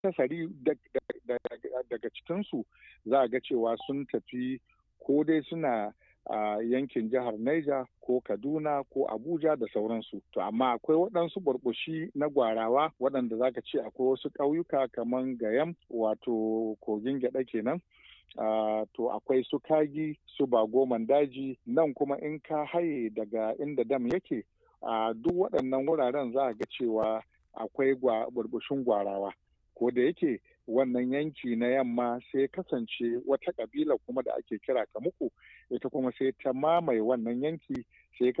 akasari daga cikinsu za a ga cewa sun tafi ko dai suna a yankin jihar Niger ko Kaduna ko Abuja da sauransu. To amma akwai waɗansu burbushi na gwarawa waɗanda za ka ce akwai wasu ƙauyuka kamar Gayam wato kogin gyaɗa kenan. Uh, to akwai su kagi su bagoman daji nan kuma in ka haye daga inda dam yake a uh, duk waɗannan wuraren za a ga cewa akwai burbushin gwarawa ko da yake wannan yanki na yamma sai kasance wata kabila kuma da ake kira kamuku ita kuma sai ta mamaye wannan yanki sai